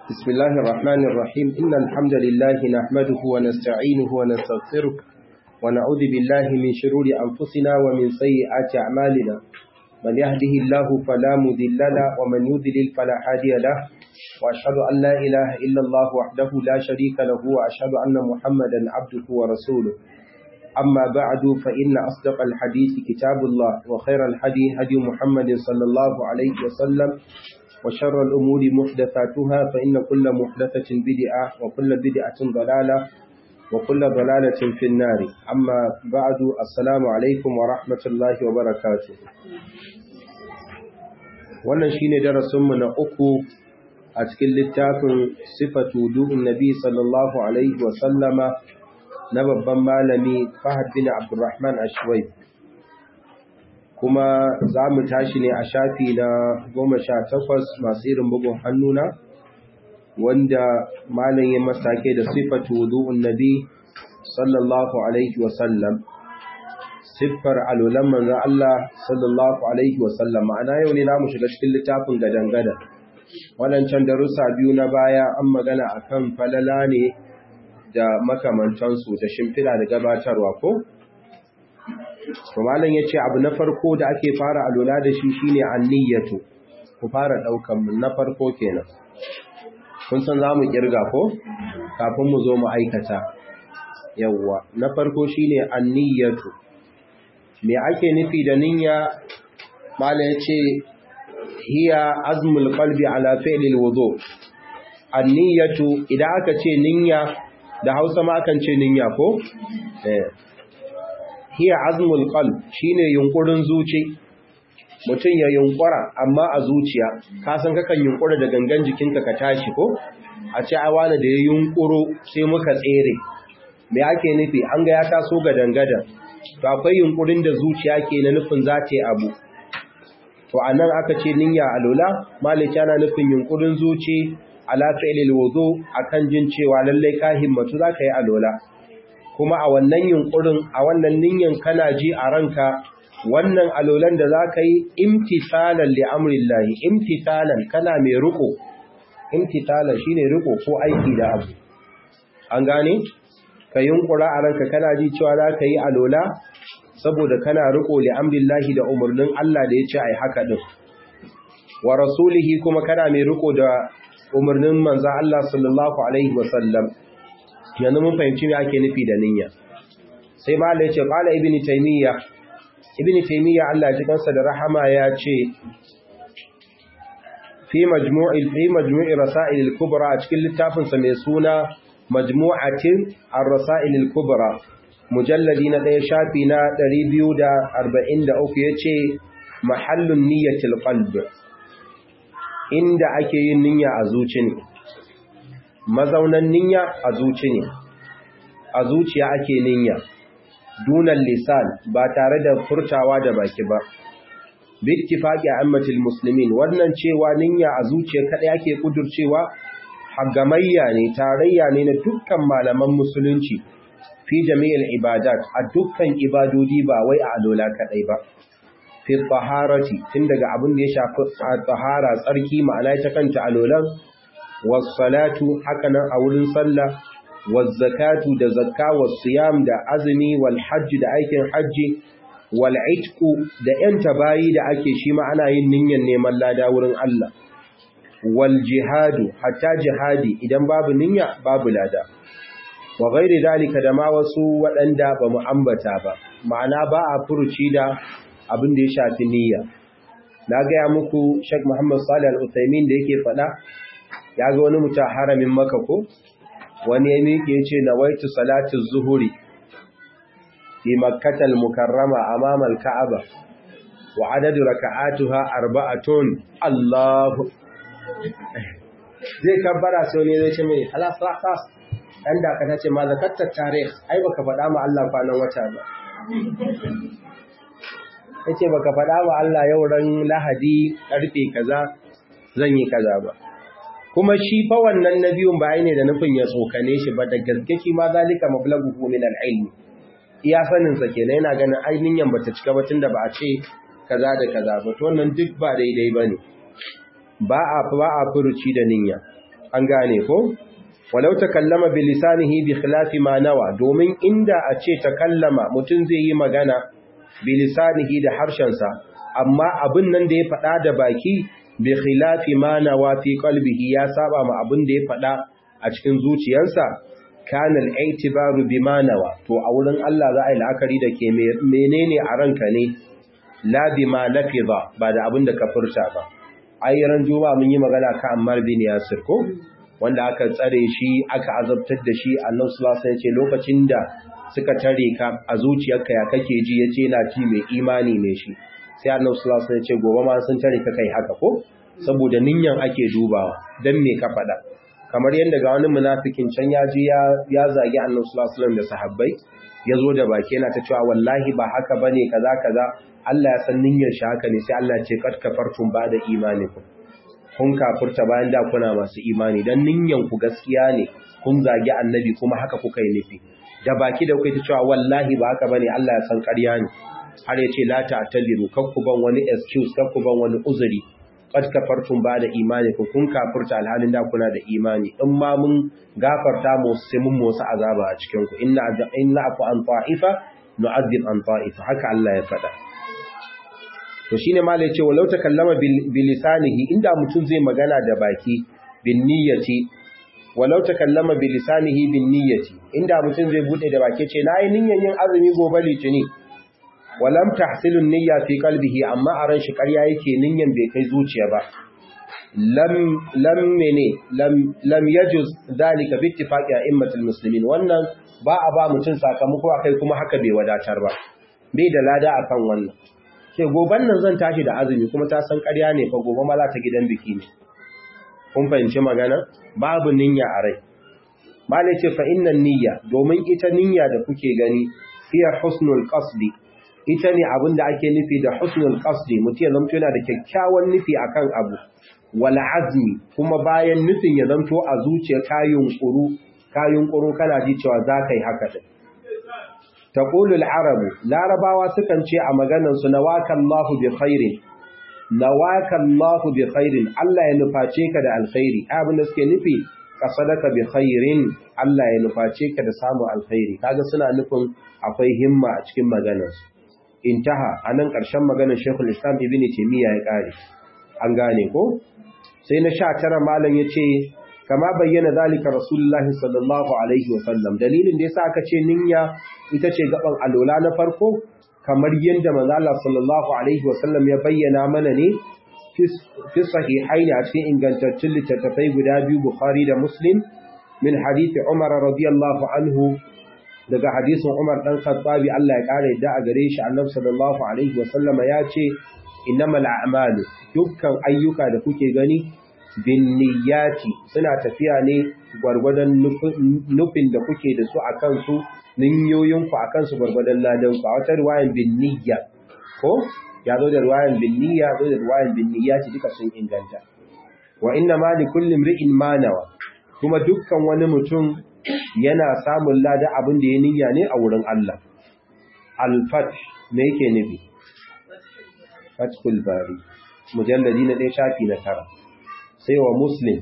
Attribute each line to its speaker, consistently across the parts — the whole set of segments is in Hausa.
Speaker 1: بسم الله الرحمن الرحيم إن الحمد لله نحمده ونستعينه ونستغفره ونعوذ بالله من شرور أنفسنا ومن سيئات أعمالنا من يهده الله فلا مذل له ومن يذلل فلا هادي له وأشهد أن لا إله إلا الله وحده لا شريك له وأشهد أن محمدا عبده ورسوله أما بعد فإن أصدق الحديث كتاب الله وخير الحدي هدي محمد صلى الله عليه وسلم وشر الأمور محدثاتها فإن كل محدثة بدعة وكل بدعة ضلالة وكل ضلالة في النار أما بعد السلام عليكم ورحمة الله وبركاته wannan shine darasinmu na uku a cikin littafin sifatu du'un nabi sallallahu alaihi wa sallama na babban malami Fahad bin Abdurrahman Ashwai kuma za mu tashi ne a shafi na goma sha takwas masu irin bugun hannuna wanda malam ya masake da sifatu wudu'un nabi sallallahu alaihi wasallam siffar alulan manzan Allah sallallahu alaihi wasallam ma'ana yau ne namu shiga cikin littafin gadan-gada waɗancan darussa biyu na baya an magana akan falala ne da makamantansu da shimfiɗa da gabatarwa ko? to malam ya ce abu na farko da ake fara alola da shi shine anniyatu ku fara ɗaukan mu na farko kenan kun san za mu kirga ko kafin mu zo mu aikata yawwa na farko shine anniyatu me ake nufi da niyya malam ya ce hiya azmul qalbi ala fi'lil wudu anniyatu idan aka ce niyya da Hausa ma kan ce niyya ko eh hiya azmul qalb shine yunkurin zuci mutum ya yunkura amma a zuciya ka san kakan yunkura da gangan jikinka ka tashi ko a ce ai wani da ya yunkuro sai muka tsere me ake nufi an ga ya taso ga dangadan to akwai yunkurin da zuciya ke na nufin za ta yi abu to anan aka ce niyya alola malika na nufin yunkurin zuci ala fi'lil wudu akan jin cewa lallai ka himmatu zaka yi alola kuma a wannan yunkurin a wannan ninyan kana ji a ranka wannan alolan da zaka yi imtisalan li amrillahi imtisalan kana mai riko imtisalan shine riko ko aiki da abu an gane ka yunkura a ranka kana ji cewa zaka yi alola saboda kana riko li amrillahi da umurnin Allah da yace ai haka din wa rasulihi kuma kana mai riko da umarnin manzan Allah sallallahu Alaihi wasallam yanzu mun fahimci me ake nufi da niyya sai ma Allah ya ce qala ibn taymiya ibn taymiya Allah ya kansa da rahama ya ce fi majmu'i fi majmu'i rasail al-kubra a cikin littafin sa mai suna majmu'atin ar-rasail al-kubra mujalladi na ɗaya shafi na 243 yace mahallun niyyatil qalb inda ake yin niyya a zuci ne mazaunan niyya a zuci ne a zuciya ake niyya dunan lisan ba tare da furtawa da baki ba bittifaqi ammatil muslimin wannan cewa niyya a zuciya kadai ake kudurcewa hagamayya ne tarayya ne na dukkan malaman musulunci fi jami'il ibadat a dukkan ibadodi ba wai a alola kadai ba fi taharati tun daga abin da ya shafi tahara tsarki ma'ana ta kanta alolan was-salatu hakanan a wurin sallah waz-zakatu da zakka was-siyam da azumi wal-hajj da aikin hajji wal-itqu da yan tabayi da ake shi ma ana yin niyyar neman lada wurin Allah wal-jihadu hatta jihadi idan babu niyya babu lada wa ghairi dalika da ma wasu waɗanda ba mu ambata ba ma'ana ba a furuci da abin da ya shafi niyya na gaya muku Sheikh Muhammad Salih Al-Utsaimin da yake faɗa ya ga wani mutum haramin Makka ko wani ya miƙe ya ce nawaitu salatu zuhuri fi Makkatal Mukarrama amama al-Ka'aba wa adadu raka'atuha arba'atun Allahu zai kabbara sai ne zai ce mai halas halas dan da ka ce ma zakatta tarikh ai baka faɗa ma Allah kwanan wata ba yace baka faɗa wa Allah yau ran Lahadi karfe kaza zan yi kaza ba kuma shi fa wannan nabiyun ba ne da nufin ya tsokane shi ba da gaske shi ma zalika mablaghu min al-ilm iya sanin sa kenan yana ganin ainihin bata cika ba tunda ba a ce kaza da kaza ba to wannan duk ba daidai bane ba a ba a furuci da niyya an gane ko walau takallama bi lisanihi bi khilafi ma nawa domin inda a ce takallama mutum zai yi magana bi lisanihi da harshensa amma abin nan da ya faɗa da baki bi khilafi ma nawa fi qalbihi ya saba ma abin da ya faɗa a cikin zuciyarsa kana al-i'tibaru bima nawa to a wurin Allah za a yi la'akari da ke menene a ranka ne la bima lafiza ba da abin da ka furta ba ai ran juma'a mun yi magana kan Ammar bin Yasir ko wanda aka tsare shi aka azabtar da shi annabi sallallahu alaihi wasallam ce lokacin da suka tare ka a zuciyarka ya kake ji yace yana ji mai imani ne shi sai annabi sallallahu alaihi wasallam ce gobe ma sun tare ka kai haka ko saboda ninyan ake dubawa dan me ka faɗa kamar yadda ga wani munafikin can ya ji ya zagi annabi sallallahu alaihi wasallam da sahabbai ya zo da baki yana ta cewa wallahi ba haka bane kaza kaza Allah ya san niyyar shi haka ne sai Allah ya ce kad kafartum ba da imanikum kun kafurta bayan da kuna masu imani dan ninyan ku gaskiya ne kun zagi annabi kuma haka kuka yi nufi da baki da kuka ta cewa wallahi ba haka bane Allah ya san ƙarya ne har ya ce la ta'tadiru kar ku ban wani excuse kar ku ban wani uzuri qad kafartum ba da imani ku kun kafurta alhalin da kuna da imani in ma mun gafarta mu sai mun musu azaba a cikin ku inna inna afu an ta'ifa nu'adhib an ta'ifa haka Allah ya faɗa to shine malai ce walau takallama bil lisanihi inda mutum zai magana da baki bin niyyati walau takallama bil lisanihi bin niyyati inda mutum zai bude da baki ce nayi niyyan yin azumi gobe litini walam tahsilu niyya fi qalbihi amma a ran shi ƙarya yake niyyan bai kai zuciya ba lam lam mene lam lam yajuz dalika bi ittifaqi a'immatul muslimin wannan ba a ba mutum sakamako akai kuma haka bai wadatar ba bai da lada akan wannan ke goban nan zan tashi da azumi kuma ta san ƙarya ne fa gobe ma za ta gidan biki ne kun fahimci magana babu niyya a rai malai ce fa innan niyya domin ita niyya da kuke gani fiya husnul qasdi ita ne abin da ake nufi da husnul qasdi mutum ya zamto yana da kyakkyawan nufi akan abu wal azmi kuma bayan nufin ya zamto a zuciya kayun kuru kayun kuru kana ji cewa za ka yi haka din taqulul arabu larabawa sukan ce a maganar su nawakallahu bi khairin nawakallahu bi khairin Allah ya nuface ka da alkhairi abin da suke nufi qasadaka bi khairin Allah ya nuface ka da samu alkhairi kaga suna nufin akwai himma a cikin maganar su intaha anan karshen maganar Sheikhul Islam Ibn Taymiyyah ya kare an gane ko sai na 19 malam yace kama bayyana zalika rasulullahi sallallahu alaihi wasallam dalilin da yasa aka ce niyya ita ce gaban alola na farko kamar yadda manzo Allah sallallahu alaihi wasallam ya bayyana mana ne fi sahihaini a cikin ingantaccen littattafai guda biyu Bukhari da Muslim min hadisi Umar radiyallahu anhu daga hadisin Umar dan Khattabi Allah ya kare da a gare shi Annabi sallallahu alaihi wasallama ya ce innamal a'malu dukkan ayyuka da kuke gani bin niyyati suna tafiya ne gwargwadon nufin da kuke da su akan su ninyoyinku akan su gwargwadon ladan ku a wata riwayan bin niyya ko ya zo da riwayan bin niyya zo da riwayan bin niyyati duka sun inganta wa inna ma li kulli imri'in ma nawa kuma dukkan wani mutum yana samun lada abin da ya niyya ne a wurin Allah al-fath me yake nufi fathul bari mujalladi na ɗaya shafi na tara sai wa muslim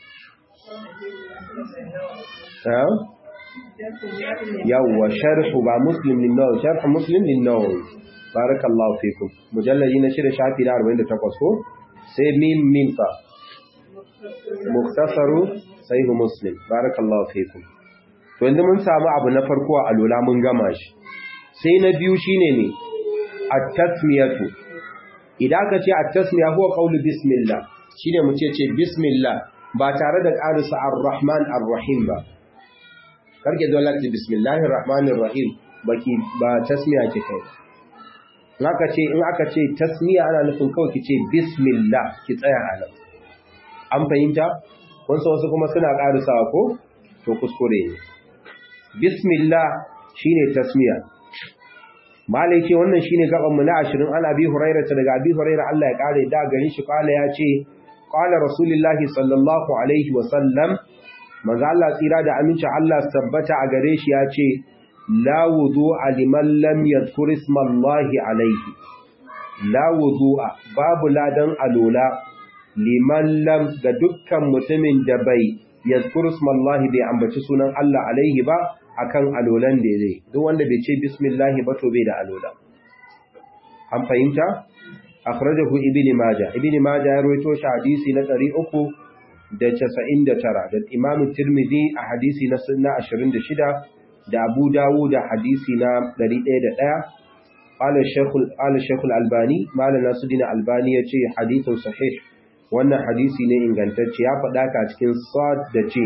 Speaker 1: yawwa sharhu ba muslim din nawawi sharhu muslim din nawawi barakallahu fikum mujalladi na shida shafi na 48 ko sai mim mim fa muktasaru sahih muslim barakallahu fikum to yanzu mun samu abu na farko a lola mun gama shi sai na biyu shine ne at-tasmiyatu idan ka ce at-tasmiya huwa qawlu bismillah shine mu ce ce bismillah ba tare da ƙarisa ar-rahman ar-rahim ba karke zo lati bismillahir rahmanir rahim baki ba tasmiya ce kai in aka ce in aka ce tasmiya ana nufin kawai ki ce bismillah ki tsaya a nan an fahimta kun san wasu kuma suna ƙarisawa ko to kuskure ne bismillah shine tasmiya malai ce wannan shine gaban mu na 20 an abi hurairah daga abi hurairah Allah ya kare da gare shi kala ya ce qala rasulullahi sallallahu alaihi wa sallam manzo Allah tsira da aminci Allah tabbata a gare shi ya ce la wudu'a liman lam yadhkur ismallahi alaihi la wudu'a babu ladan alola liman lam ga dukkan mutumin da bai yazkur ismallahi bai ambaci sunan Allah alaihi ba akan alolan da zai duk wanda bai ce bismillah ba to bai da alola an fahimta akhrajahu ibn majah ibn majah ya rawaito shi hadisi na 399 da imam tirmidhi a hadisi na 26 da abu dawud da hadisi na 101 قال الشيخ قال الشيخ الألباني ما لنا سدنا الألباني يجي حديث صحيح wannan hadisi ne ingantacce ya faɗa ka cikin sad da ce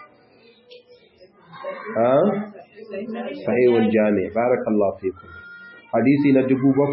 Speaker 1: ha sahihul jami barakallahu fikum hadisi na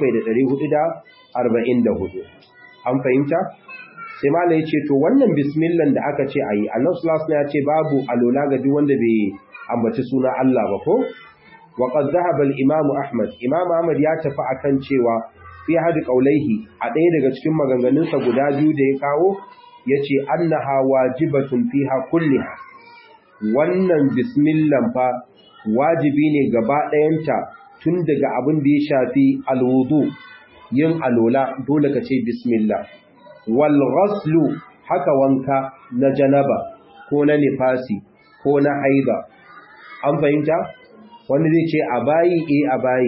Speaker 1: 7444 an fahimta sai malai yace to wannan bismillah da aka ce ayi Allah sallallahu alaihi ya ce babu alola ga duk wanda bai ambaci suna Allah ba ko wa qad dhahaba al-imam Ahmad imam Ahmad ya tafi akan cewa fi hadi qaulaihi a ɗaya daga cikin maganganunsa guda biyu da ya kawo yace annaha wajibatun fiha kulliha wannan bismillah fa wajibi ne gaba ɗayanta tun daga abin da ya shafi alwudu yin alola dole ka ce bismillah wal ghaslu haka wanka na janaba ko na nifasi ko na haida an fahimta wanda zai ce a bayi eh a bayi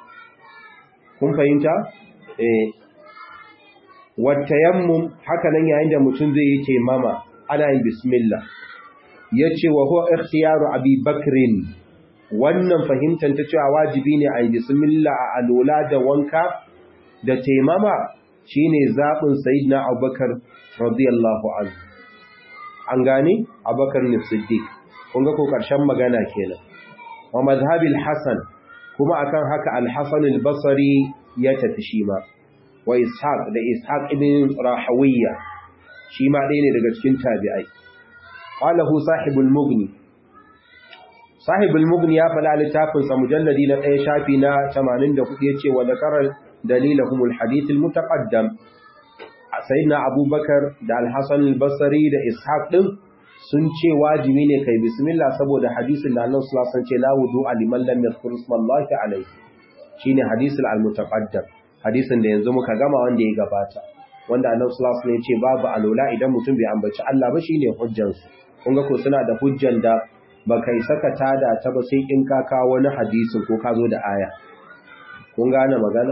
Speaker 1: kun fahimta eh watayammum haka nan yayin da mutum zai yi taimama ana yin bismillah yace wa huwa ikhtiyaru abi bakrin wannan fahimtar ta cewa wajibi ne a yi bismillah a alola da wanka da taimama shine zabin sayyidina abubakar radiyallahu anhu an gane abubakar ne siddiq kun ga ko karshen magana kenan wa mazhabil hasan kuma akan haka al-hasan al-basri ya tafi shi ma wa ishaq da ishaq ibn rahawiyya shi ma ɗaya ne daga cikin tabi'ai qalahu sahibul mughni sahibul mughni ya fada littafin sa mujalladi na ɗaya shafi na 84 yace wa zakara dalilahum al-hadith al-mutaqaddam sayyidina abubakar da al-hasan al-basri da ishaq din sun ce wajibi ne kai bismillah saboda hadisin da Allah sallallahu alaihi wasallam ce la wudu liman lam yadhkur ismallahi alayhi shine hadisul al-mutaqaddam hadisin da yanzu muka gama wanda ya gabata wanda Allah sallallahu alaihi wasallam ya ce babu alola idan mutum bai ambaci Allah ba shine hujjan su kun ga ko suna da hujjan da baka yi saka tada ta ba sai in ka kawo wani hadisin ko ka zo da aya kun gane magana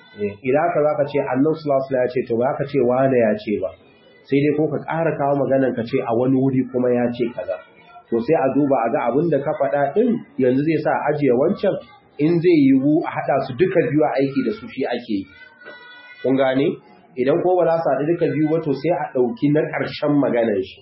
Speaker 1: idan ka zaka ce Allah sallallahu alaihi wasallam ya ce to ba ka ce wani ya ce ba sai dai ko ka ƙara kawo maganan ka ce a wani wuri kuma ya ce kaza to sai a duba a ga abin da ka faɗa ɗin yanzu zai sa ajiye wancan in zai yiwu a haɗa su duka biyu a aiki da su shi ake yi kun gane idan ko ba za su haɗu duka biyu ba to sai a ɗauki na ƙarshen maganan shi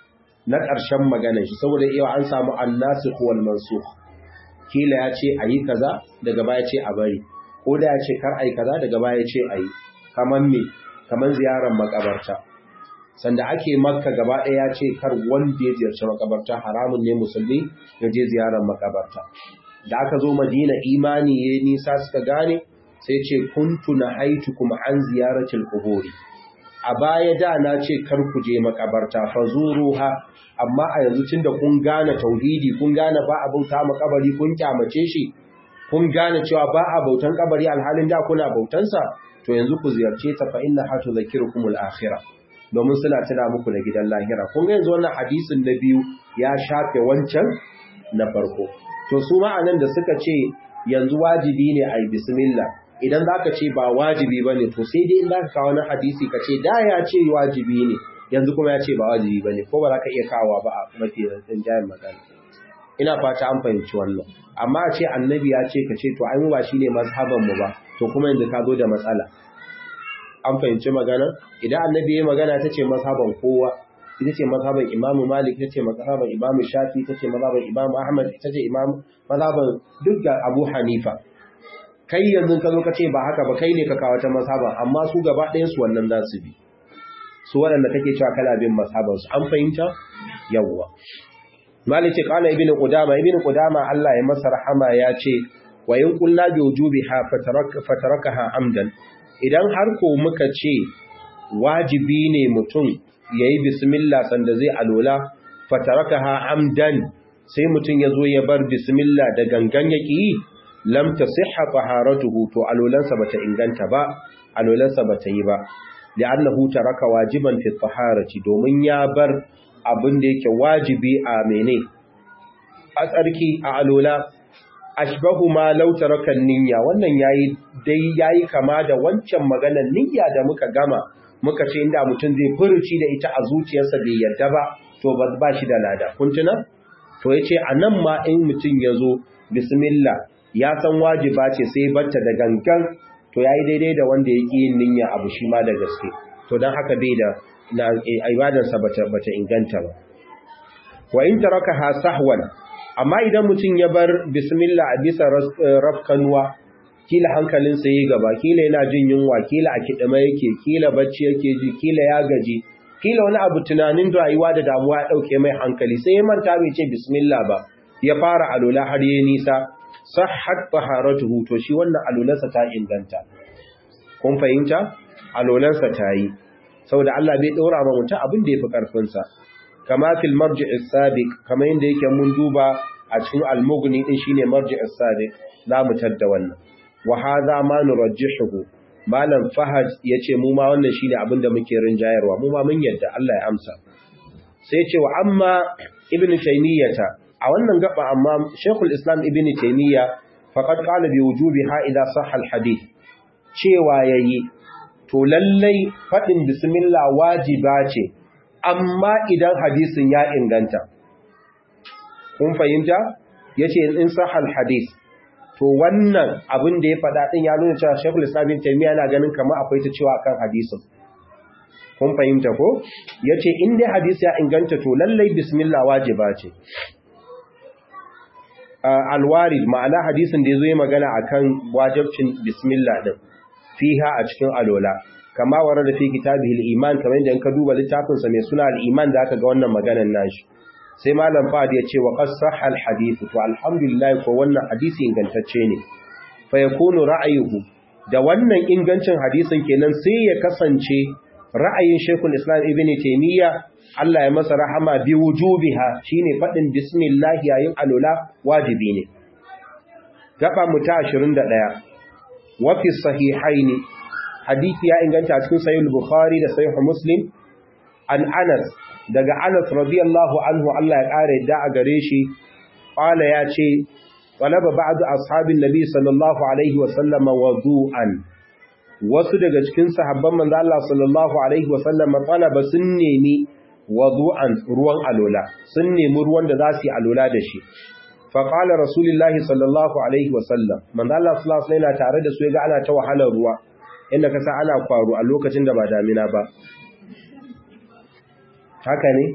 Speaker 1: na ƙarshen maganan shi saboda iya an samu annasikh wal mansukh kila ya ce ayi kaza daga baya ce a bari ko da ya ce kar ayi kaza daga baya ce ayi kaman me kaman ziyarar makabarta sanda ake makka gaba ɗaya ya ce kar wanda ya ziyarci makabarta haramun ne musulmi ya je ziyarar makabarta da aka zo madina imani ya nisa suka gane sai ce kuntu na haitu kuma an ziyaratul quburi a baya da na ce kar ku je makabarta fazuruha amma a yanzu tunda kun gane tauhidi kun gane ba a bauta makabari kun kyamace shi kun gane cewa ba a bautan kabari alhalin da kuna bautansa to yanzu ku ziyarce ta fa inna hatu zakirukumul akhirah domin suna tuna muku da gidan lahira kun ga yanzu wannan hadisin na biyu ya shafe wancan na farko to su ma'anan da suka ce yanzu wajibi ne a yi bismillah idan za ka ce ba wajibi ba ne to sai dai in za ka kawo na hadisi ka ce da ya ce wajibi ne yanzu kuma ya ce ba wajibi ba ne ko ba za ka iya kawo ba a mafi ɗin jayin magana ina fata an fahimci wannan amma a ce annabi ya ce ka ce to ai mu ba shine mazhaban mu ba to kuma yanzu ka zo da matsala an fahimci magana idan annabi ya magana ta ce mazhaban kowa ita ce mazhaban imamu malik ita ce mazhaban imamu shafi ita ce mazhaban imamu ahmad ita ce imamu mazhaban duk da abu hanifa kai yanzu ka zo ka ce ba haka ba kai ne ka kawo ta mazhaban amma su gaba ɗayan su wannan za su bi su waɗanda kake cewa kana bin mazhaban su an fahimta yawwa malik ce qala ibnu qudama ibnu qudama Allah ya masa rahama ya ce wa in qulna bi wujubiha fatarakaha amdan idan har ko muka ce wajibi ne mutum ya yi bismillah sanda zai alola fatarakaha amdan sai mutum ya zo ya bar bismillah da gangan ya ƙi lam tasihha taharatuhu to alolansa bata inganta ba alolansa bata yi ba li'annahu taraka wajiban fi taharati domin ya bar abin da yake wajibi a mene a tsarki a alola ashbahu ma law taraka niyya wannan yayi dai yayi kama da wancan maganar niyya da muka gama muka ce inda mutum zai furuci da ita a zuciyarsa bai yarda ba to ba shi da lada kun tuna to yace anan ma in mutum yazo bismillah ya san wajiba ce sai batta da gangan to yayi daidai da wanda yake yin niyya abu shi ma da gaske to dan haka bai da na ibadarsa bata bata inganta ba wa in tarakaha sahwan amma idan mutum ya bar bismillah a bisa rafkanwa kila hankalinsa yi gaba kila yana jin yunwa kila a kidima yake kila bacci yake ji kila ya gaji kila wani abu tunanin rayuwa da damuwa ya dauke mai hankali sai ya manta bai ce bismillah ba ya fara alola har yayi nisa sahhat taharatuhu to shi wannan alolansa ta inganta kun fahimta alolansa ta yi saboda Allah bai daura ma mutum abin da yafi karfin sa kama fil marji'is sabiq kama yanda yake mun duba a cikin al-mughni din shine marji'is sabiq za mu tadda wannan wa hadha ma nurajjihuhu malam fahad yace mu ma wannan shine abin da muke rinjayarwa mu ma mun yadda Allah ya amsa sai yace wa amma ibn taymiyata a wannan gaba amma shaykhul islam ibn taymiya faqad qala bi wujubiha idha sahha al-hadith cewa yayi to lallai fadin bismillah wajiba ce amma idan hadisin ya inganta kun fahimta yace in sahal hadis to wannan abin da ya faɗa din ya nuna cewa Sheikhul Islam Ibn Taymiyyah yana ganin kamar akwai ta cewa akan hadisin kun fahimta ko yace in dai hadisi ya inganta to lallai bismillah wajiba ce alwarid ma'ana hadisin da yazo yi magana akan wajibcin bismillah din fiha a cikin alola kama warada fi kitabihi al-iman kamar yadda ka duba littafin sa mai suna al-iman da aka ga wannan maganar nashi sai malam fad ya ce wa qad sahha al-hadith to alhamdulillah ko wannan hadisi ingantacce ne fa yakunu ra'ayuhu da wannan ingancin hadisin kenan sai ya kasance ra'ayin Sheikhul Islam Ibn Taymiyyah Allah ya masa rahama bi wujubiha shine fadin bismillah yayin alula wajibi ne gaba mu ta 21 wa fi sahihaini hadisi ya inganta cikin sahih bukhari da sahih muslim an anas daga anas radiyallahu anhu Allah ya kare da a gare shi qala ya ce talaba ba'd ashabin nabi sallallahu alaihi wa sallama wudu'an wasu daga cikin sahabban manzo Allah sallallahu alaihi wa sallama talaba sun nemi wudu'an ruwan alola sun nemi ruwan da za su yi alola da shi faƙala rasulullahi sallallahu alaihi wasallam manzo Allah sallallahu alaihi wasallam tare da su ga ana ta wahalar ruwa inda kasa ana kwaro a lokacin da ba damina ba haka ne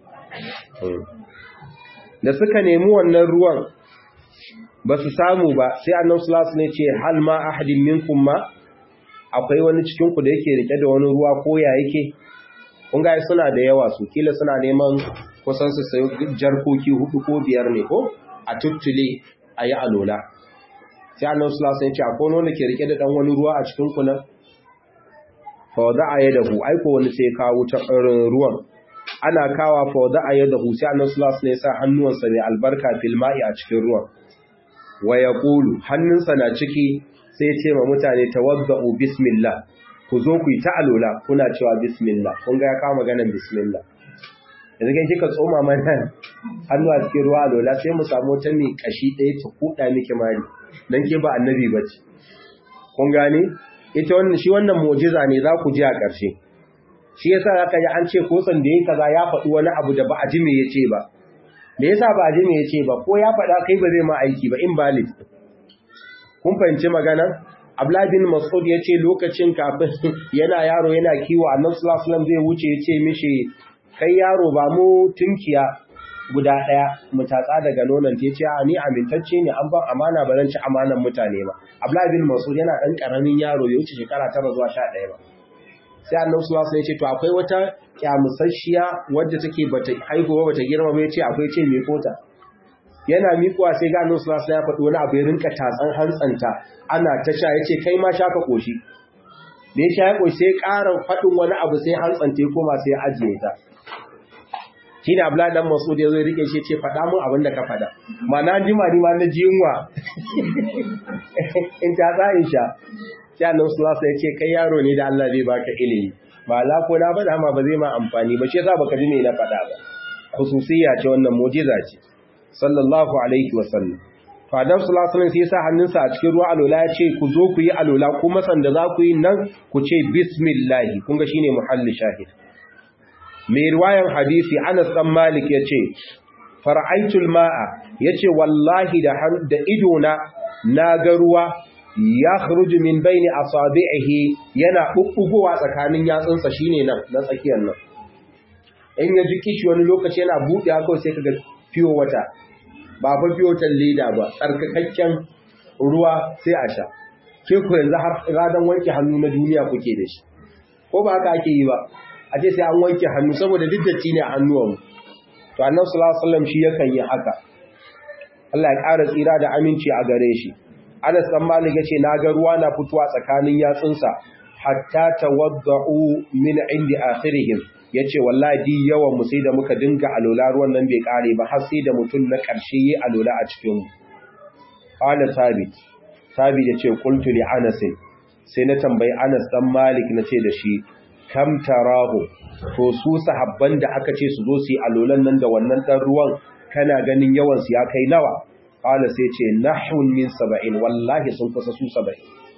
Speaker 1: da suka nemi wannan ruwan ba su samu ba sai annabi sallallahu alaihi wasallam ce hal ma ahadin minkum ma akwai wani cikin ku da yake rike da wani ruwa ko ya yake kun ga suna da yawa su kila suna neman kusan su sayi jarkoki hudu ko biyar ne ko a tuttule a yi alola sai annan sulasa ya ce akwai wanda ke rike da dan wani ruwa a cikin kunan fawada a yadda hu aiko wani sai kawo ta ruwan ana kawa fawada a yadda hu sai annan sulasa ne sa hannuwansa mai albarka filma'i a cikin ruwan wa ya ƙulu hannunsa na ciki sai ce ma mutane tawadda'u bismillah ku zo ku yi ta alola kuna cewa bismillah kun ga ya kawo maganar bismillah yanzu kai kika tsoma mana hannu a cikin ruwa alola sai mu samu wata mai kashi ɗaya ta kuɗa miki mari dan ke ba annabi ba ce kun gane ita wannan shi wannan mu'jiza ne za ku ji a ƙarshe shi yasa zaka ji an ce ko san da yake kaza ya faɗi wani abu da ba a ji me yace ba me yasa ba a ji me yace ba ko ya faɗa kai ba zai ma aiki ba invalid kun fahimci magana Abdullah bin Mas'ud yace lokacin kafin yana yaro yana kiwo Annabi sallallahu alaihi wasallam zai wuce yace mishi kai yaro ba mu tunkiya guda ɗaya mu tatsa daga nonon ta ce a ni amintacce ne an ban amana ba zan ci amanan mutane ba Abdullahi bin Mas'ud yana ɗan ƙaramin yaro ya wuce shekara tara zuwa sha ɗaya ba sai annabi sallallahu alaihi ya ce to akwai wata kyamusasshiya wadda take bata haihuwa bata girma ba yace akwai ce me kota yana miƙuwa sai ga annabi sallallahu alaihi ya faɗi wani abu ya rinka tatsan hantsanta ana ta sha yace kai ma sha ka koshi da ya sha ya koshi sai ƙara faɗin wani abu sai hantsanta ya koma sai ya ajiye ta shi ne abu dan masud ya zo rike shi ce faɗa mun abin da ka faɗa ma na jima ni ma na ji yunwa in ta za in sha sai annabi sallallahu alaihi ya ce kai yaro ne da Allah zai baka ilimi ba la ko na faɗa ma ba zai ma amfani ba shi yasa baka ji me na faɗa ba khususiyya ce wannan mu'jiza ce sallallahu alaihi wasallam to adam sallallahu alaihi wasallam sai ya sa hannunsa a cikin ruwa alola ya ce ku zo ku yi alola kuma sanda za ku yi nan ku ce bismillah kun ga shine muhalli shahid mai riwayan hadisi Anas dan Malik yace fara'aitul ma'a yace wallahi da da idona na ga ruwa ya khruju min baini asabi'ihi yana bubbugowa tsakanin yatsunsa shine nan na tsakiyar nan in ya ji kishi wani lokaci yana buɗe haka sai kaga fiyo wata ba fa fiyo leda ba tsarkakakken ruwa sai a sha ke ku yanzu har radan wanke hannu na duniya kuke da shi ko ba haka ake yi ba a ce sai an wanke hannu saboda duk datti ne a hannuwanmu to annabi sallallahu alaihi wasallam shi yakan yi haka Allah ya ƙara tsira da aminci a gare shi Anas dan Malik yace na ga ruwa na fitowa tsakanin yatsunsa hatta tawadda'u min indi akhirihim yace wallahi di yawan mu sai da muka dinga alola ruwan nan bai kare ba har sai da mutum na ƙarshe yi alola a cikin mu qala sabit sabit yace qultu li Anas sai na tambayi Anas dan Malik nace da shi kam tarahu to su sahabban da aka ce su zo su yi alolan nan da wannan dan ruwan kana ganin yawan su ya kai nawa qala sai ce nahun min 70 wallahi sun kusa su 70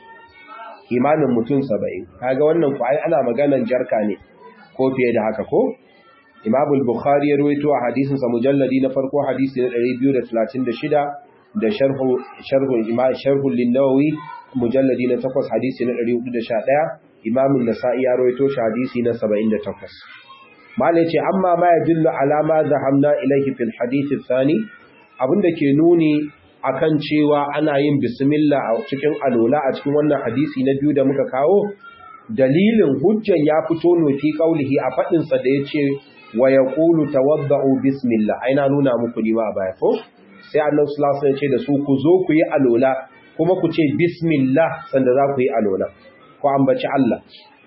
Speaker 1: imanin mutum 70 kaga wannan ku ai ana maganan jarka ne ko fiye da haka ko Imam al-Bukhari ya rawaito a hadisin sa mujalladi na farko hadisi na 236 da sharhu sharhu Imam sharhu lin-Nawawi mujalladi na 8 hadisi na 411 Imam an-Nasa'i ya rawaito shi hadisi na 78 Mala ce amma ma yadullu ala ma zahamna ilayhi fil hadith ath-thani abinda ke nuni akan cewa ana yin bismillah a cikin alola a cikin wannan hadisi na biyu da muka kawo dalilin hujjan ya fito ne fi kaulihi a fadin sa da yace wa yaqulu tawadda'u bismillah aina nuna muku ni ma a baya ko sai annabi sallallahu alaihi wasallam ya ce da su ku zo ku yi alola kuma ku ce bismillah sanda za ku yi alola ku ambaci Allah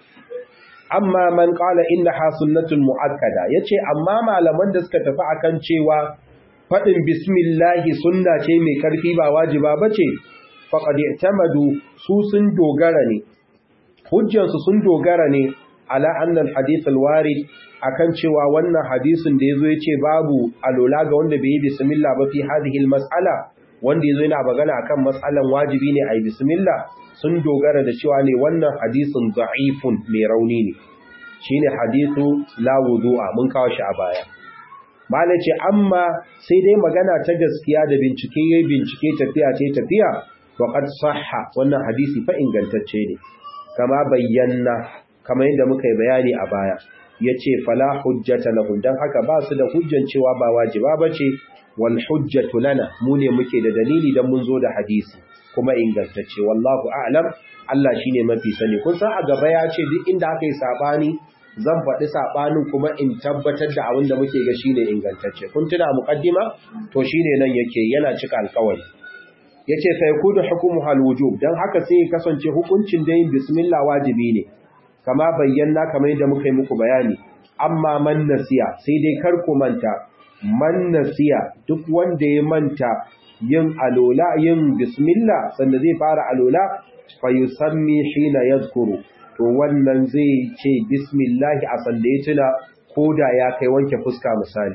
Speaker 1: amma man qala innaha sunnatun muakkada yace amma malaman da suka tafi akan cewa fadin bismillah sunna ce mai karfi ba wajiba bace faqad i'tamadu su sun dogara ne hujjan su sun dogara ne ala anna alhadith alwarid akan cewa wannan hadisin da yazo yace babu alola ga wanda bai yi bismillah ba fi hadhihi almas'ala wanda yazo yana magana akan mas'alan wajibi ne ayi bismillah sun dogara da cewa ne wannan hadisin da'ifun mai rauni ne shine hadithu la wudu'a mun kawo shi a baya mala ce amma sai dai magana ta gaskiya da bincike yayin bincike tafiya ce tafiya wa qad sahha wannan hadisi fa ingantacce ne kama bayyana kamar yadda muka yi bayani a baya yace fala hujjata lahum dan haka ba su da hujjan cewa ba wajiba bace wal hujjatu lana mu ne muke da dalili dan mun zo da hadisi kuma ingantacce wallahu a'lam Allah shine mafi sani kun san a gaba ya ce duk inda aka yi sabani zan faɗi sabanin kuma in tabbatar da abin da muke ga shine ingantacce kun tuna muqaddima to shine nan yake yana cika alƙawari yace sai kudu hukumu hal wujub dan haka sai kasance hukuncin da yin bismillah wajibi ne kama bayyana kamar yadda muka yi muku bayani amma man nasiya sai dai kar ku manta man nasiya duk wanda ya manta yin alola yin bismillah sanda zai fara alola fa yusammi hina yadhkuru to wannan zai ce bismillah a sanda ya tuna koda ya kai wanke fuska misali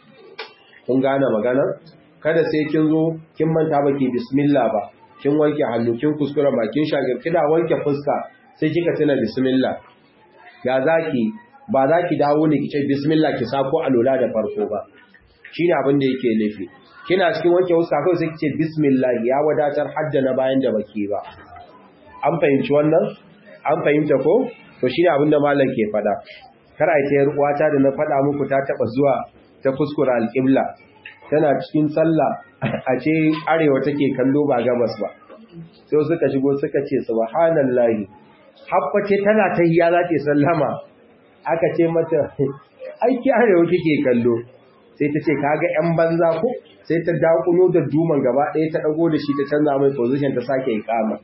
Speaker 1: kun gane magana kada sai kin zo kin manta baki bismillah ba kin wanke hannu kin kuskura bakin shagir kina wanke fuska sai kika tuna bismillah ya zaki ba za ki dawo ne ki ce bismillah ki sako alola da farko ba shine abin da yake nufi kina cikin wanke fuska kawai sai ki ce bismillah ya wadatar hadda na bayan da baki ba an fahimci wannan an fahimta ko to shine abin da malam ke fada kar ai ta uwata da na fada muku ta taba zuwa ta kuskura alqibla tana cikin sallah a ce arewa take kallo ba gabas ba sai suka shigo suka ce subhanallahi habbace tana tahiyya za ta sallama aka ce mata aiki arewa kike kallo sai ta ce kaga yan banza ko sai ta dakuno da duman gaba ɗaya ta dago da shi ta canza mai position ta sake ikama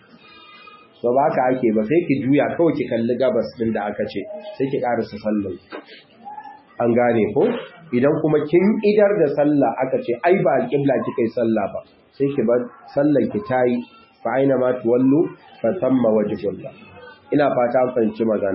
Speaker 1: ba ba ka ake ba sai ki juya kawai ki kalli gabas din da aka ce sai ki karasa sallan an gane ko idan kuma kin idar da sallah aka ce ai ba alƙibla kika yi sallah ba sai ki bar sallan ki tayi fa aina ma tuwallu fa thamma wajhullah ina fata an fahimci magana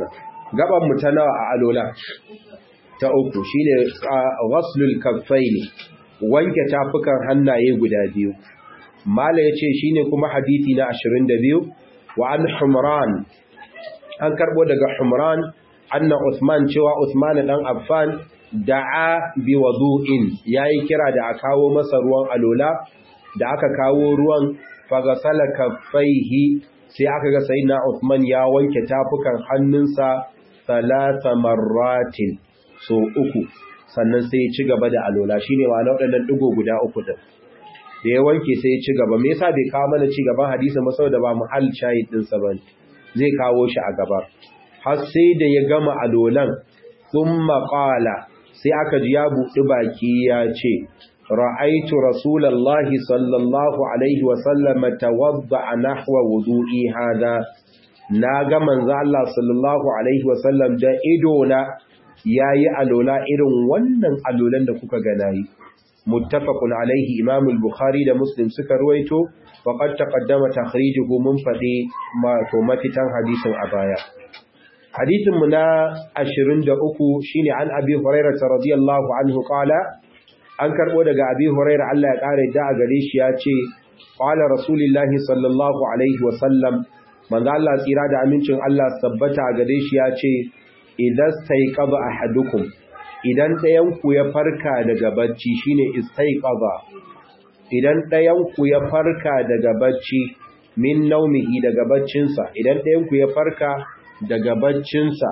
Speaker 1: gaban mu ta nawa a alola ta uku shine ghaslul kaffaini wanke tafukan hannaye guda biyu mala yace shine kuma hadisi na 22 wa an humran an karbo daga humran anna usman cewa usman dan affan da'a bi wudu'in yayi kira da a kawo masa ruwan alola da aka kawo ruwan fagasala kaffaihi sai aka ga sayyidina usman ya wanke tafukan hannunsa salasa marratin so uku sannan sai ya ci gaba da alola shine ma waɗannan digo guda uku din da ya wanke sai ya ci gaba me yasa bai kawo mana ci gaban hadisi ba saboda ba muhall shahid din sa bane zai kawo shi a gaba har sai da ya gama alolan thumma qala sai aka ji ya buɗi baki ya ce ra'aitu rasulallahi sallallahu alaihi wa sallam tawadda nahwa wudu'i hada na ga manzo Allah sallallahu alaihi wa sallam da ido na yayi alola irin wannan alolan da kuka ga nayi muttafaqun alaihi imam al-bukhari da muslim suka ruwaito wa qad taqaddama takhrijuhu mun fadi ma to mafitan hadisin a baya hadisin mu na 23 shine an abi hurairah radiyallahu anhu qala an karbo daga abi hurairah Allah ya kare da a gare shi ya ce qala rasulullahi sallallahu alaihi wa sallam manzo Allah tsira da amincin Allah tabbata a gare shi ya ce idan staiqaba ahadukum idan ɗayan ku ya farka daga bacci shine istaiqaba idan ɗayan ku ya farka daga bacci min naumihi daga baccinsa idan ɗayan ku ya farka daga baccinsa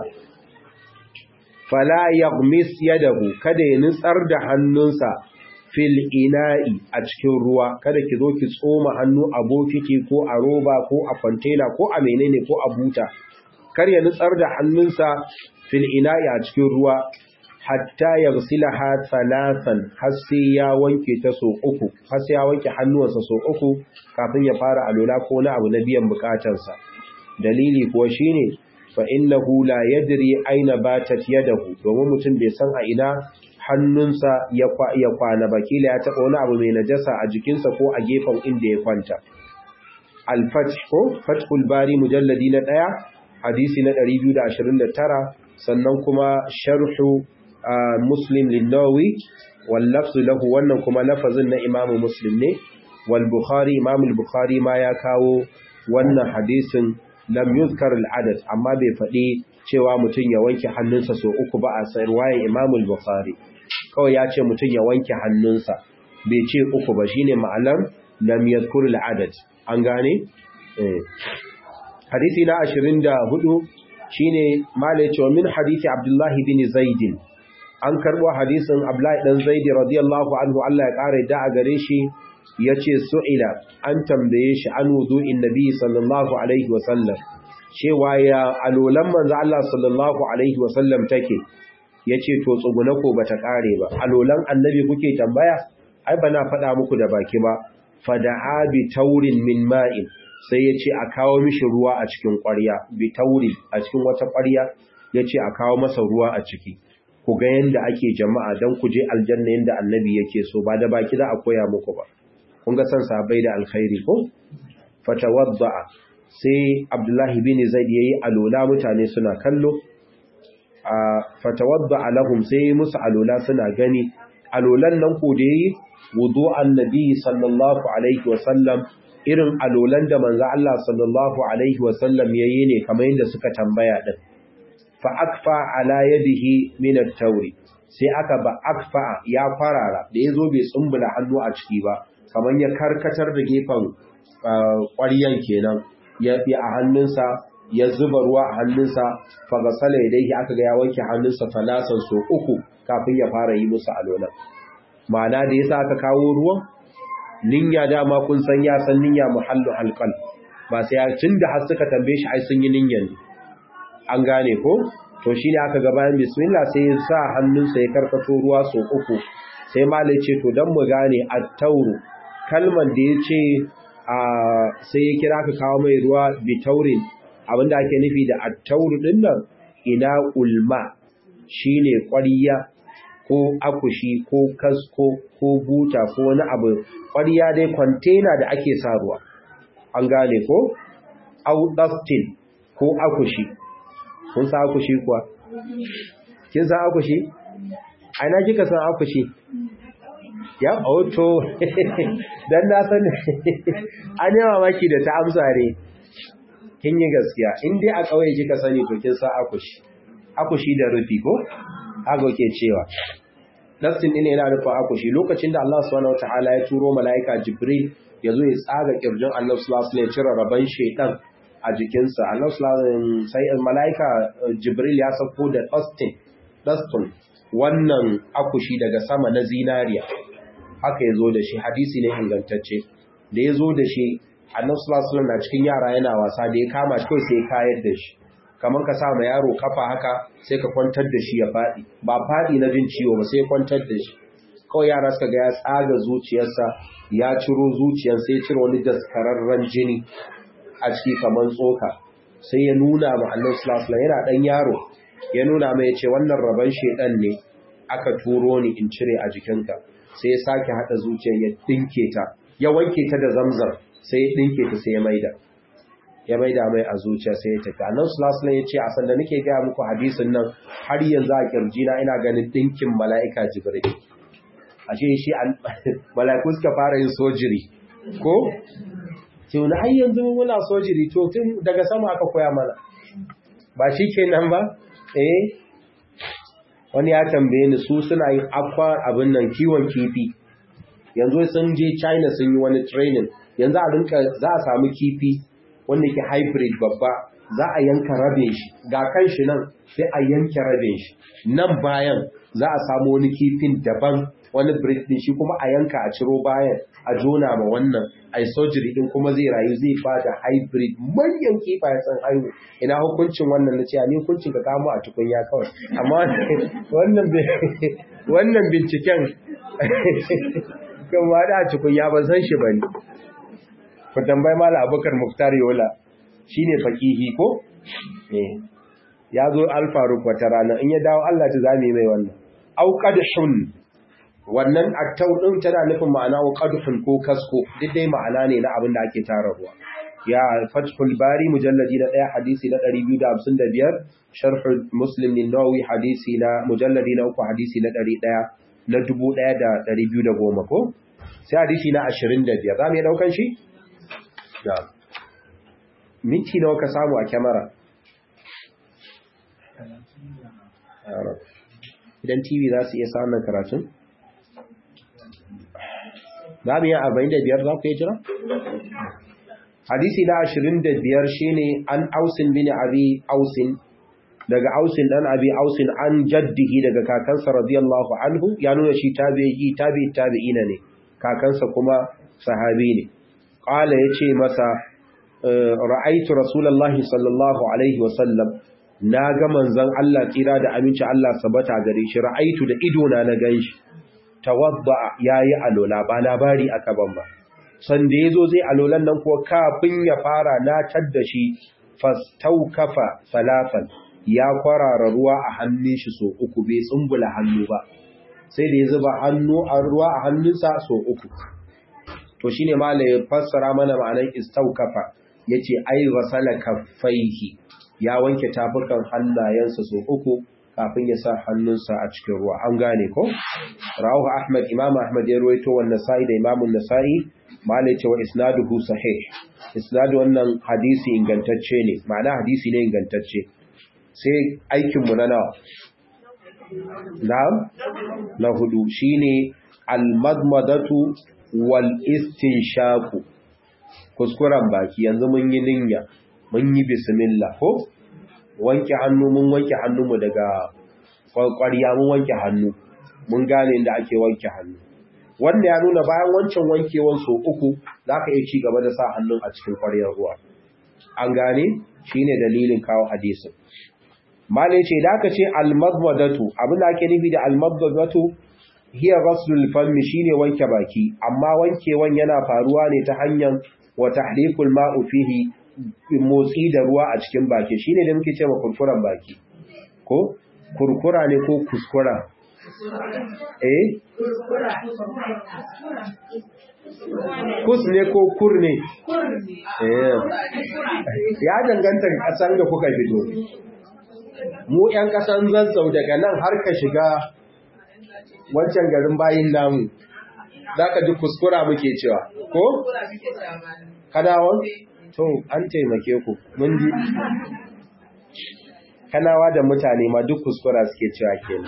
Speaker 1: fala yaghmis yadahu kada ya nutsar da hannunsa fil ina'i a cikin ruwa kada ki zo ki tsoma hannu a bokiti ko a roba ko a container ko a menene ko a buta kar ya nutsar da hannunsa fil ina'i a cikin ruwa hatta yaghsilaha thalathan har sai ya wanke ta so uku har sai ya wanke hannuwansa so uku kafin ya fara alola ko na abu na biyan bukatarsa dalili kuwa shine fa innahu la yadri aina batat yadahu domin mutum bai san a ina hannunsa ya kwana ba kila ya taɓa wani abu mai najasa a jikinsa ko a gefen inda ya kwanta al-fath ko fathul bari mujalladi na ɗaya hadisi na 229 sannan kuma sharhu muslim linnawi wal lafzu lahu wannan kuma lafazin na imamu muslim ne wal bukhari imamu bukhari ma ya kawo wannan hadisin lam yuzkar al-adad amma bai faɗi cewa mutum ya wanke hannunsa so uku ba a sarwaye imamu bukhari kawai ya ce mutum ya wanke hannunsa bai ce uku ba shine ma'anar lam yadhkur al-adad an gane hadisi na 24 shine malai cewa min hadisi abdullahi bin zaid an karbo hadisin abdullahi dan zaid radiyallahu anhu Allah ya kare da a gare shi yace su'ila an tambaye shi an wudu'in nabi sallallahu alaihi wa sallam cewa ya alolan manzo Allah sallallahu alaihi wa sallam take yace to tsuguna ko bata kare ba alolan annabi kuke tambaya ai bana faɗa muku da baki ba fada'a bi taurin min ma'in sai yace a kawo mishi ruwa a cikin ƙwarya bi tauri a cikin wata ƙwarya yace a kawo masa ruwa a ciki ku ga yanda ake jama'a dan ku je aljanna yanda annabi yake so ba da baki za a koya muku ba kun ga san sahabbai da alkhairi ko fatawadda sai abdullahi bin zaid yayi alola mutane suna kallo a fatawadda lahum sai musu alola suna gani alolan nan ko da yayi wudu annabi sallallahu alaihi wasallam irin alolan da manzo Allah sallallahu alaihi wasallam yayi ne kamar yadda suka tambaya din fa akfa ala yadihi min at-tawri sai aka ba akfa ya farara da yazo bai tsumbula hannu a ciki ba kamar ya karkatar da gefen ƙwaryan kenan ya fi a hannunsa ya zuba ruwa a hannunsa fagasala ya dai aka ga ya wanke hannunsa talasan so uku kafin ya fara yi musu alolan ma'ana da yasa aka kawo ruwan ninya dama kun san ya san ninya muhallu halqal ba sai ya tunda har suka tambaye shi ai sun yi ninyan an gane ko to shine aka ga bayan bismillah sai ya sa hannunsa ya karkato ruwa so uku sai malai ce to dan mu gane at-tauru kalmar da yace a sai ya kira ka kawo mai ruwa bi taurin abinda ake nufi da at-tauru din nan ina ulma shine ƙwariya ko akushi ko kasko ko buta ko wani abu ƙwariya dai kwantena da ake sa ruwa an gane ko au dustin ko akushi kun san akushi kuwa kin san akushi a ina kika san akushi ya auto dan na san an yi mamaki da ta amsa ne kin yi gaskiya in dai a kauye kika sani to kin san akushi akushi da rufi ko haka ke cewa nassin ne yana nufin akushi lokacin da Allah subhanahu wataala ya turo malaika Jibril ya zo ya tsaga kirjin Allah sallallahu alaihi wasallam ya cire raban shaytan a jikinsa Allah sallallahu sai malaika Jibril ya sauko da dustin dustin wannan akushi daga sama na zinariya haka ya zo da shi hadisi ne ingantacce da ya zo da shi annabi sallallahu alaihi na cikin yara yana wasa da ya kama shi kawai sai ya kayar da shi kamar ka sa ma yaro kafa haka sai ka kwantar da shi ya faɗi ba faɗi na jin ciwo ba sai ya kwantar da shi kawai yara suka ga ya tsaga zuciyarsa ya ciro zuciyar sai ya cire wani daskararren jini a ciki kamar tsoka sai ya nuna ma annabi sallallahu alaihi yana dan yaro ya nuna mai ya ce wannan rabon shedan ne aka turo ni in cire a jikinka sai ya sake hada zuciyar ya dinke ta ya wanke ta da zamzam sai ya dinke ta sai ya maida ya maida mai a zuciya sai ya tafi annabi sallallahu alaihi ya ce a sanda nake ga muku hadisin nan har yanzu a kirjina ina ganin dinkin mala'ika jibril ashe shi mala'iku suka fara yin sojiri ko ce wani ai yanzu muna sojiri to tun daga sama aka koya mana ba shi kenan ba eh wani ya tambaye ni su suna yin akwa abin nan kiwon kifi yanzu sun je China sun yi wani training yanzu a rinka za a samu kifi wanda ke hybrid babba za a yanka rabin shi ga kan shi nan sai a yanke rabin shi nan bayan za a samu wani kifin daban wani breed din shi kuma a yanka a ciro bayan a jona ma wannan ai surgery din kuma zai rayu zai bada hybrid manyan kifaye san haihu ina hukuncin wannan na cewa ni hukuncin ka kamo a tukunya kawai amma wannan wannan binciken kan ma da tukunya ban san shi bane ku tambayi mala abubakar muktar yola shine fakihi ko eh ya zo alfaruk wata rana in ya dawo Allah ta zame mai wannan auqadhun wannan attau din tana nufin ma'ana auqadhun ko kasko duk dai ma'ana ne na abin da ake tararwa ya fathul bari mujalladi na 1 hadisi na 255 sharh muslim an-nawawi hadisi na mujalladi na 3 hadisi na 100 na 1210 ko sai hadisi na 25 zamu iya daukan shi da minti nawa ka samu a kyamara idan tv za su iya samun karatun za mu yi 45 za ku yi jira? hadisi na 25 shine an ausin bin abi ausin daga ausin dan abi ausin an jaddihi daga kakansa radiyallahu anhu ya nuna shi tabi'i tabi'i tabi'ina ne kakansa kuma sahabi ne qala yace masa ra'aitu rasulullahi sallallahu alaihi wasallam na ga manzon Allah tsira da aminci Allah sabata gare shi ra'aitu da ido na na ganshi tawadda yayi alola ba labari aka ban ba san da yazo zai alolan nan kuwa kafin ya fara na tadda shi fastaukafa salatan ya kwarara ruwa a hannun shi so uku bai tsumbula hannu ba sai da ya zuba hannu a ruwa a hannunsa so uku to shine malai ya fassara mana ma'anar istaukafa yace ai wasala kaffaihi ya wanke tafukan hannayensa so uku kafin ya sa hannunsa a cikin ruwa an gane ko rawahu ahmad imam ahmad ya ruwaito wannan sa'i da imamun nasa'i malai ce wa isnaduhu sahih isnadu wannan hadisi ingantacce ne ma'ana hadisi ne ingantacce sai aikin mu na nawa na'am na hudu shine al-madmadatu wal istinshaqu kuskuren baki yanzu mun yi ninya mun yi bismillah ko wanke hannu mun wanke hannunmu daga ƙwarya mun wanke hannu mun gane inda ake wanke hannu wanda ya nuna bayan wancan wankewan so uku za ka iya ci gaba da sa hannun a cikin ƙwaryar ruwa an gane shi ne dalilin kawo hadisin malai ce da aka ce almadmadatu abin da ake nufi da almadmadatu hiya ghaslul fammi shine wanke baki amma wankewan yana faruwa ne ta hanyar wa tahrikul ma'u fihi motsi da ruwa a cikin baki shine da muke cewa kurkuran baki ko kurkura ne ko kuskura eh kus ne ko kur ne eh ya danganta kasan da kuka fito mu ‘yan ƙasan zazzau daga nan har ka shiga wancan garin bayin namu za ka ji kuskura muke cewa ko? kanawan? to an taimake ku mun ji kanawa da mutane ma duk kuskura suke cewa kenan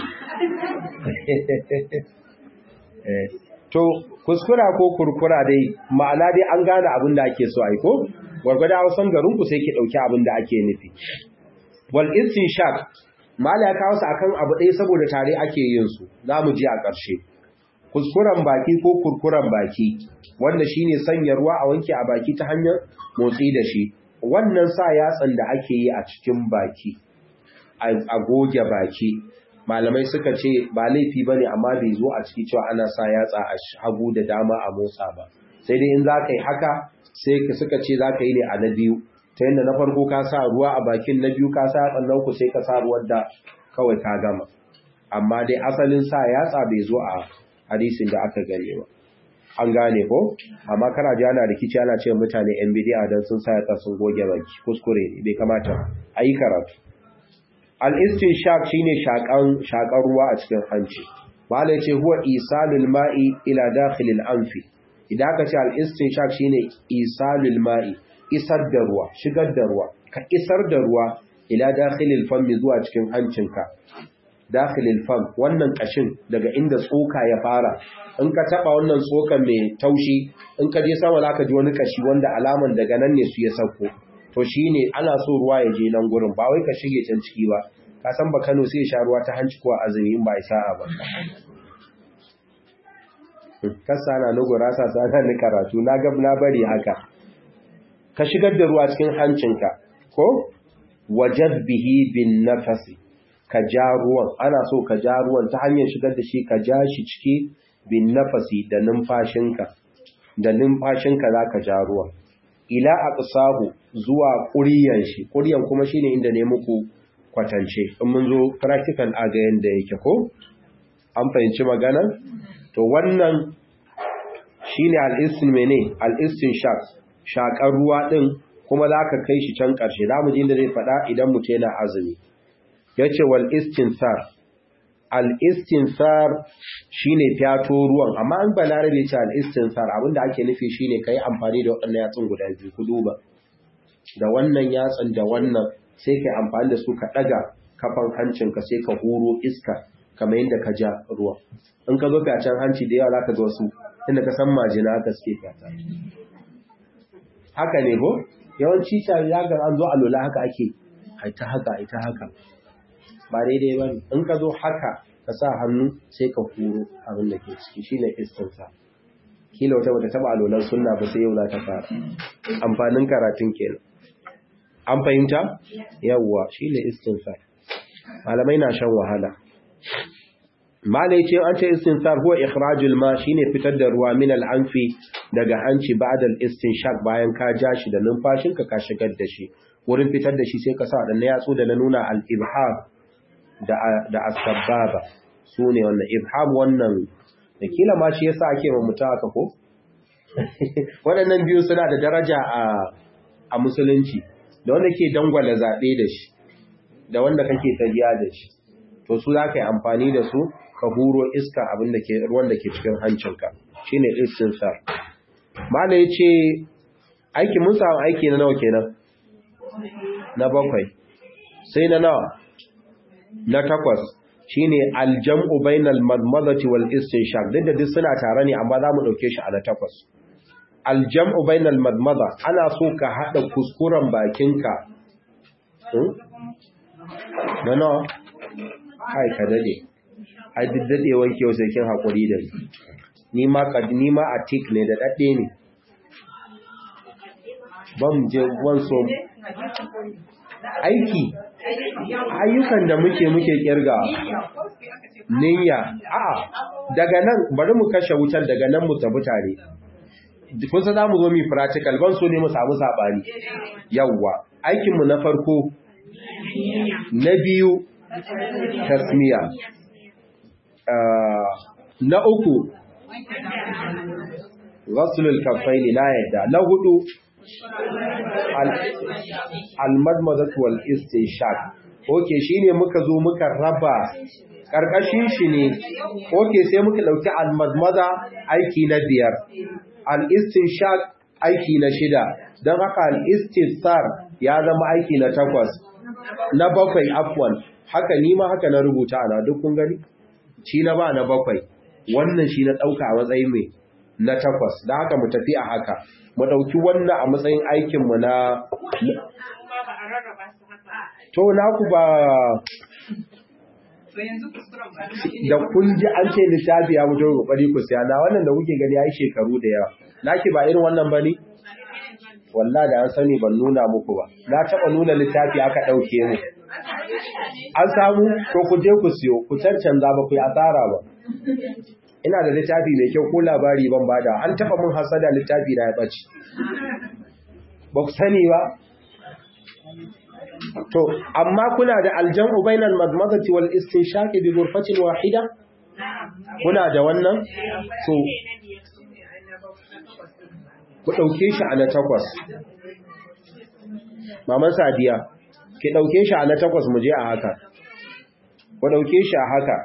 Speaker 1: to kuskura ko kurkura dai ma'ana dai an gane abin da ake so aiko gwargwada hausan garinku sai ki ɗauki abin da ake nufi wal istinshaq mala ya kawo su akan abu ɗaya saboda tare ake yin su za mu ji a ƙarshe kuskuren baki ko kurkuren baki wanda shine sanya ruwa a wanke a baki ta hanyar motsi da shi wannan sa yatsan da ake yi a cikin baki a goge baki malamai suka ce ba laifi ba ne amma bai zo a ciki cewa ana sa yatsa a hagu da dama a motsa ba sai dai in za ka yi haka sai suka ce za ka yi ne a na biyu ta yadda na farko ka sa ruwa a bakin na biyu ka sa yatsan nan ku sai ka sa ruwan da kawai ka gama amma dai asalin sa yatsa bai zo a hadisin da aka gane ba an gane ko amma kana ji ana rikici ana ce mutane yan bidiya dan sun sa yatsa sun goge baki kuskure ne bai kamata a yi karatu al-istinshaq shine shakan shakan ruwa a cikin hanci malai ce huwa isalul ma'i ila dakhilil anfi idan aka ce al-istinshaq shine isalul ma'i isar da ruwa shigar da ruwa ka isar da ruwa ila dakhilil fammi zuwa cikin hancinka dakhilil fam wannan kashin daga inda tsoka ya fara in ka taba wannan tsokan mai taushi in ka je sama zaka ji wani kashi wanda alaman daga nan ne su ya sauko to shine ana so ruwa ya je nan gurin ba wai ka shige can ciki ba ka san ba Kano sai ya sha ruwa ta hanci ko azumi in ba isa'a ba kasa na nugura sa sana ni karatu na ga na bari haka ka shigar da ruwa cikin hancinka ko wajad bihi bin nafasi ka ja ruwan ana so ka ja ruwan ta hanyar shigar da shi ka ja shi ciki bin nafasi da numfashinka da numfashinka za ka ja ruwan ila aqsahu zuwa ƙuryan shi ƙuryan kuma shine inda ne muku kwatance in mun zo practical a ga yanda yake ko an fahimci magana to wannan shine al-istin mene al-istin shaq shakar ruwa din kuma zaka kai shi can karshe zamu ji inda zai fada idan mutum yana azumi yace wal istinsar al istinsar shine fyato ruwan amma an balarabe ce al istinsar abinda ake nufi shine kai amfani da waɗannan yatsun guda biyu ku duba da wannan yatsan da wannan sai kai amfani da su ka daga kafan hancinka sai ka huro iska kamar yadda ka ja ruwa in ka zo fyacen hanci da yawa za ka ga wasu inda ka san majina haka suke fyata haka ne ko yawanci ta ya ga an zo alola haka ake ita haka ita haka ba daidai ba ne in ka zo haka ka sa hannu sai ka huro abin da ke ciki shine istinsa kila wata bata taba alolan sunna ba sai yau za ta fara amfanin karatun kenan an fahimta yawwa shine istinsa malamai na shan wahala malai ce an ce istinsar huwa ikhrajul ma shine fitar da ruwa min al-anfi daga hanci ba'da al-istinshaq bayan ka ja shi da numfashinka ka shigar da shi wurin fitar da shi sai ka sa wadannan yatsu da na nuna al-ibham da da as-sababa sune wannan ibham wannan da kila ma shi yasa ake mamuta haka ko waɗannan biyu suna da daraja a a musulunci da wanda ke dangwala zabe da shi da wanda kake tajiya da shi to su za ka yi amfani da su ka huro iska abin da ke ruwan da ke cikin hancinka shi ne istinsar mala ya ce aiki mun samu aiki na nawa kenan na bakwai sai na nawa na takwas shi ne aljam'u bainal madmadati wal istinshaq duk da duk suna tare ne amma za mu ɗauke shi a na takwas aljam'u bainal madmada ana so ka haɗa kuskuren bakinka na nawa ai ka dade ai duk dadewan ke sai kin hakuri da ni ni ma kad ni ma a tik ne da dade ne ban je wan so aiki ayyukan da muke muke kirga niyya a daga nan bari mu kashe wutar daga nan mu tafi tare kun san zamu zo mu practical ban so ne mu samu sabani yawwa aikin mu na farko na biyu tasmiya na uku ghaslul kaffaini na yadda na hudu almadmadatu wal istinshaq oke shine muka zo muka raba karkashin shi ne oke sai muka dauki almadmada aiki na biyar al-istinshaq aiki na shida don haka al-istisar ya zama aiki na takwas na bakwai afwan haka ni ma haka na rubuta ana duk kun gani shi na ba na bakwai wannan shi na dauka a matsayin mai na takwas da haka mu tafi a haka mu dauki wannan a matsayin aikin mu na to na ku ba da kun ji an ce littafi ya mutu kokari ku siya na wannan da kuke gani yayi shekaru da yawa naki ba irin wannan bane wallahi da an sani ban nuna muku ba na taba nuna littafi aka dauke mu an samu ko ku je ku siyo ku cancanza ba ku yi asara ba ina da littafi mai kyau ko labari ban bada an taba mun hasada littafi da ya bace ba ku sani ba to amma kuna da aljamu bainal madmadati wal istinshaqi bi ghurfatin wahida kuna da wannan to ku dauke shi a na takwas maman sadiya ki dauke shi a na takwas mu je a haka ku dauke shi a haka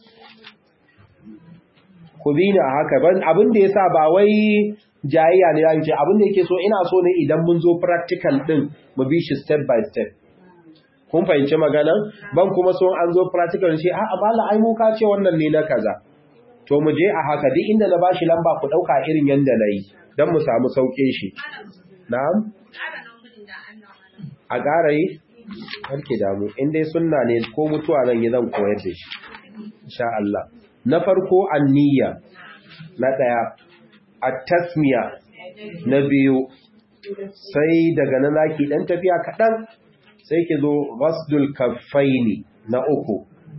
Speaker 1: ku bi ni a haka abin da yasa ba wai jayayya ne zan ce abin da yake so ina so ne idan mun zo practical din mu bi shi step by step kun fahimci magana ban kuma so an zo practical shi a bala ai mu ka ce wannan ne na kaza to mu je a haka duk inda na bashi lamba ku dauka irin yanda nayi dan mu samu sauke shi na'am a ƙara yi harke damu in dai sunna ne ko mutuwa zan yi zan koyar da shi insha Allah na farko anniya na daya at-tasmiya na biyu sai daga nan zaki dan tafiya kadan sai ki zo ghasdul kaffaini na uku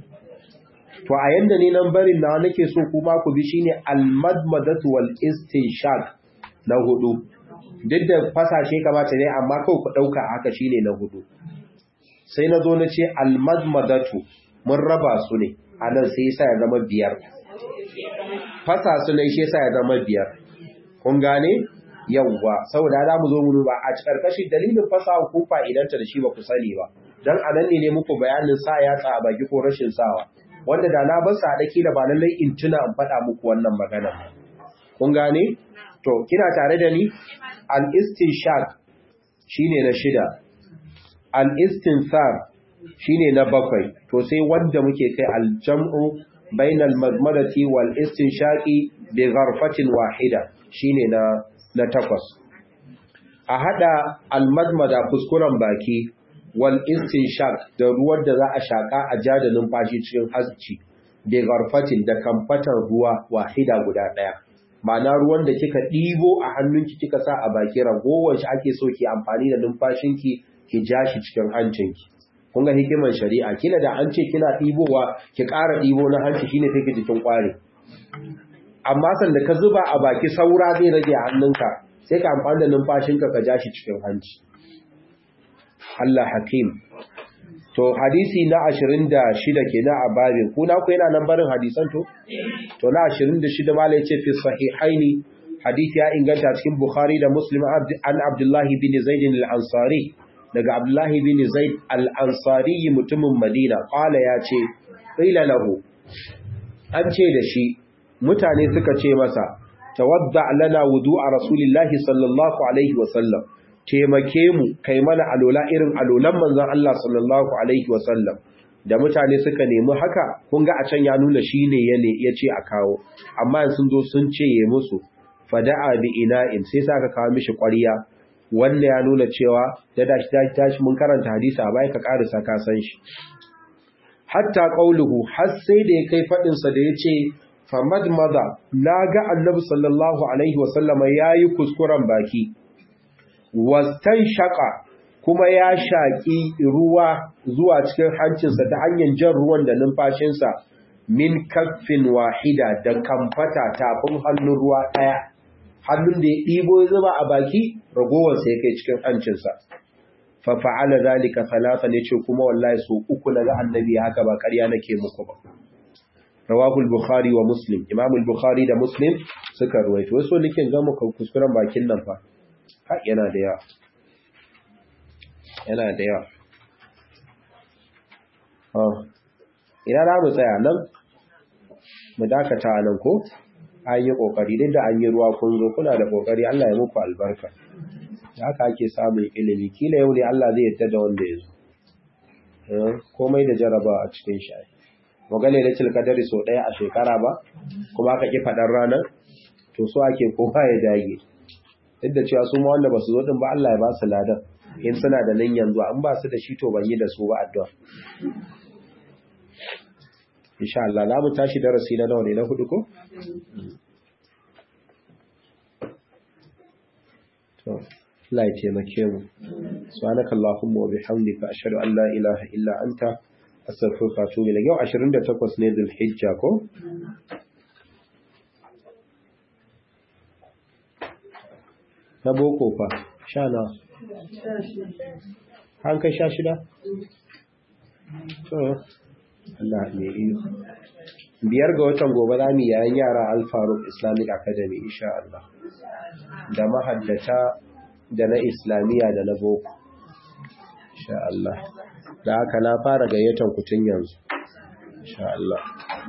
Speaker 1: to a yanda ne nan barin na nake so kuma ku bi shine al-madmadatu wal istinshaq na hudu duk da fasashe kamata ne amma kawai ku dauka haka shine na hudu sai na zo na ce al-madmadatu mun raba su ne anan sai yasa ya zama biyar fasa su ne shi yasa ya zama biyar kun gane yawwa saboda za mu zo mu ba a karkashin dalilin fasaha ko fa'idanta da shi ba ku sani ba dan anan ne ne muku bayanin sa ya tsa baki ko rashin sawa wanda da na bar sa daki da ba lallai in tuna in faɗa muku wannan magana kun gane to kina tare da ni al istinshaq shine na shida al istinsar shine na bakwai to sai wanda muke kai al jam'u bainal madmadati wal istinshaqi bi gharfatin wahida shine na na takwas a hada almadmada kuskuren baki wal istinshaq da ruwan da za a shaka a jada numfashi cikin hasci bi garfatin da kamfatar ruwa wahida guda daya ma'ana ruwan da kika ɗibo a hannunki kika sa a baki ragowar shi ake so ki amfani da numfashinki ki ja shi cikin hancinki kun ga hikimar shari'a kila da an ce kina ɗibowa ki ƙara ɗibo na hanci shine take jikin ƙware amma sanda ka zuba a baki saura zai rage a hannunka sai ka amfani da numfashinka ka ja shi cikin hanci Allah hakim to hadisi na 26 kenan a babin ku na ku yana nan barin hadisan to to na 26 mala yace fi sahihaini hadisi ya inganta cikin bukhari da muslim an abdullahi bin zaid al-ansari daga abdullahi bin zaid al-ansari mutumin madina qala yace qila lahu an ce da shi mutane suka ce masa tawadda lana wudu'a rasulillahi sallallahu alaihi wasallam taimake mu kai mana alola irin alolan manzon Allah sallallahu alaihi wasallam da mutane suka nemi haka kun ga a can ya nuna shine yane yace a kawo amma sun zo sun ce ye musu fada'a bi ina'in sai saka kawo mishi ƙwariya wanda ya nuna cewa da dashi tashi mun karanta hadisi a bai ka karisa ka san shi hatta qauluhu har sai da ya kai fadin sa da yace famad maza na ga annabi sallallahu alaihi wasallama ya yi kuskuren baki wastan shaka kuma ya shaƙi ruwa zuwa cikin hancinsa ta hanyar jan ruwan da numfashinsa min kaffin wahida da kamfata tafin hannun ruwa ɗaya hannun da ya ɗibo ya zuba a baki ragowarsa ya kai cikin hancinsa fafa'ala zalika salasa ne ce kuma wallahi so uku na ga annabi haka ba ƙarya nake muku ba rawahul bukhari wa muslim imamul bukhari da muslim suka ruwaito wasu likin ga muka kuskuren bakin nan fa ha yana da yawa yana da yawa ina za mu tsaya nan mu dakata nan ko an yi kokari duk da an yi ruwa kun zo kuna da kokari Allah ya muku albarka haka ake samun ilimi kila yau ne Allah zai yadda da wanda ya zo komai da jaraba a cikin shi magana da tilkadari so ɗaya a shekara ba kuma aka ƙi faɗar ranar to so ake kowa ya dage duk da cewa su ma wanda ba su zo ɗin ba Allah ya ba su ladan in suna da nan yanzu an ba su da shi to ban yi da su ba addu'a insha Allah za mu tashi darasi na nawa ne na hudu ko to Allah ya taimake mu subhanaka allahumma wa bihamdika ashhadu an la ilaha illa anta astaghfiruka wa atubu ilayk yau 28 ne dhulhijja ko na boko fa sha na an kai sha shida to Allah ne iyo biyar ga watan gobe za mu yayin yara Al-Faruq Islamic Academy insha Allah da mahaddata da na islamiyya da na boko insha Allah da haka na fara gayyatan kutun yanzu insha Allah